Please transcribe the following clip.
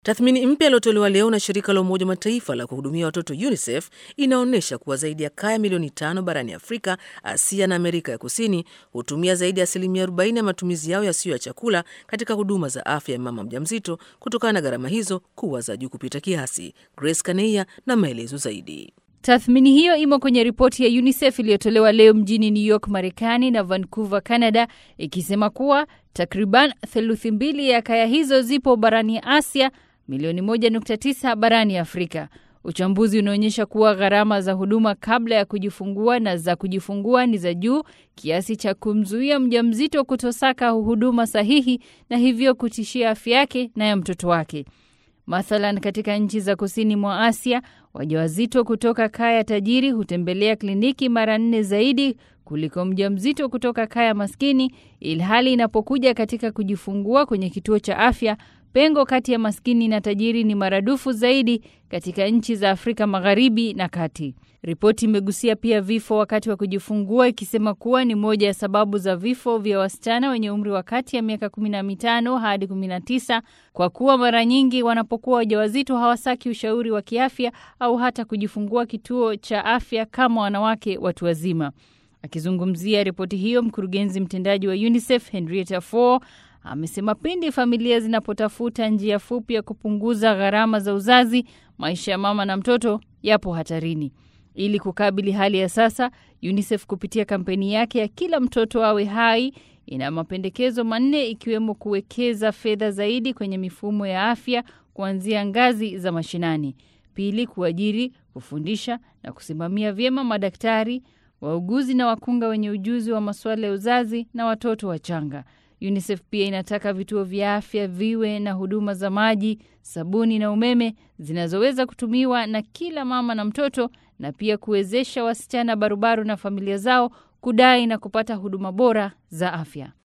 Tathmini mpya iliyotolewa leo na shirika la Umoja wa Mataifa la kuhudumia watoto UNICEF inaonyesha kuwa zaidi ya kaya milioni tano barani Afrika, Asia na Amerika ya Kusini hutumia zaidi ya asilimia 40 ya matumizi yao yasiyo ya chakula katika huduma za afya ya mama mjamzito kutokana na gharama hizo kuwa za juu kupita kiasi. Grace Kaneia na maelezo zaidi. Tathmini hiyo imo kwenye ripoti ya UNICEF iliyotolewa leo mjini New York, Marekani na Vancouver, Canada, ikisema kuwa takriban theluthi mbili ya kaya hizo zipo barani Asia, milioni 1.9 barani Afrika. Uchambuzi unaonyesha kuwa gharama za huduma kabla ya kujifungua na za kujifungua ni za juu kiasi cha kumzuia mjamzito kutosaka huduma sahihi na hivyo kutishia afya yake na ya mtoto wake. Mathalan, katika nchi za kusini mwa Asia, wajawazito kutoka kaya tajiri hutembelea kliniki mara nne zaidi kuliko mjamzito kutoka kaya maskini, ilhali inapokuja katika kujifungua kwenye kituo cha afya, pengo kati ya maskini na tajiri ni maradufu zaidi katika nchi za Afrika Magharibi na Kati. Ripoti imegusia pia vifo wakati wa kujifungua ikisema kuwa ni moja ya sababu za vifo vya wasichana wenye umri wa kati ya miaka 15 hadi 19 kwa kuwa mara nyingi wanapokuwa wajawazito hawasaki ushauri wa kiafya au hata kujifungua kituo cha afya kama wanawake watu wazima. Akizungumzia ripoti hiyo, mkurugenzi mtendaji wa UNICEF Henrietta Fore amesema pindi familia zinapotafuta njia fupi ya kupunguza gharama za uzazi, maisha ya mama na mtoto yapo hatarini. Ili kukabili hali ya sasa, UNICEF kupitia kampeni yake ya kila mtoto awe hai ina mapendekezo manne ikiwemo kuwekeza fedha zaidi kwenye mifumo ya afya kuanzia ngazi za mashinani. Pili, kuajiri, kufundisha na kusimamia vyema madaktari, wauguzi na wakunga wenye ujuzi wa masuala ya uzazi na watoto wachanga. UNICEF pia inataka vituo vya afya viwe na huduma za maji, sabuni na umeme zinazoweza kutumiwa na kila mama na mtoto na pia kuwezesha wasichana barubaru na familia zao kudai na kupata huduma bora za afya.